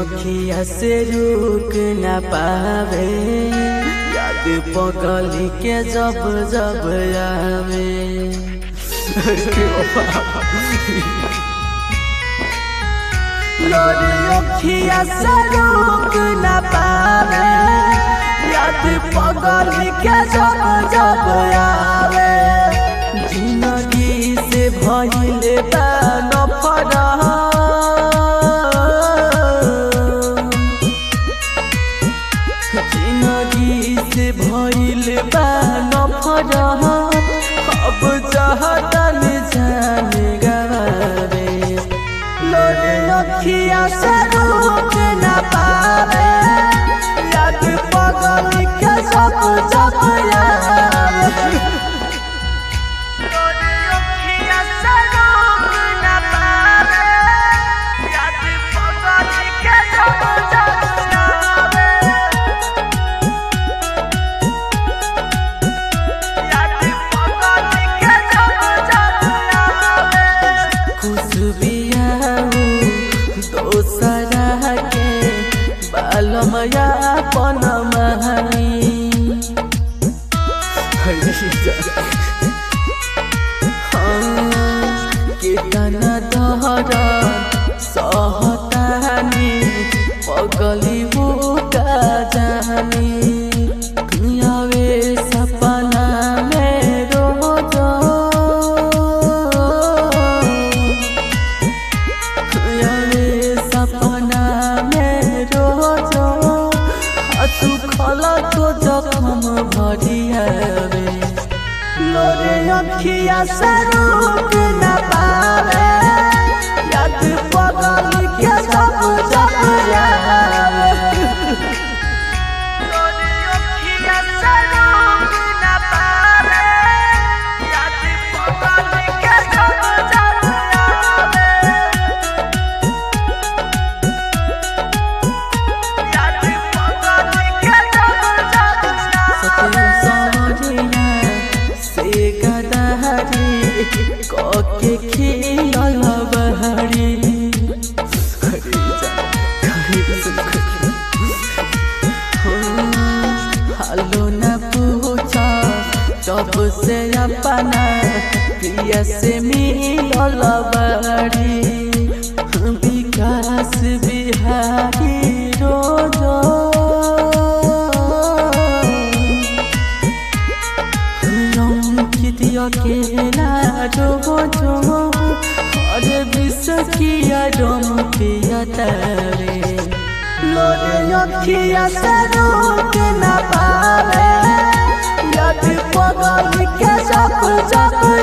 अखिया से रुक न पावे याद पगली के जब जब आवे लोरी अखिया से रुक न पावे याद पगली के जब जब आवे जिंदगी से भइले बा नफरत जिंदगी से भइल बा नफरत अब चाहतन जान गवावे लोरे अखिया से रुक न पावे याद पगल के सब जब आवे लोरे अखिया से रुक न पावे याद पगल के सब जब आवे दोसरा के बालमया पन महानी केतना दहर सहतानी पगली बुका जानी आवे सपना में रोज आवे सपना में रोज सुखल तो जखम भरियावे लोरे अखिया से रुक न पावे याद पगल के सब जब आवे लोरे अखिया से रुक न पावे याद पगल के सब जब आवे याद पगल के सब जब से गदारी कके खियल बहरी हालो न पूछा जब से अपना प्रिय से मिलल बहरी विकास बिहारी रोजो कितिया केला जो जो और विष किया डोम पिया तरे लोरे अखिया से रोक न पावे याद पगल के सब जब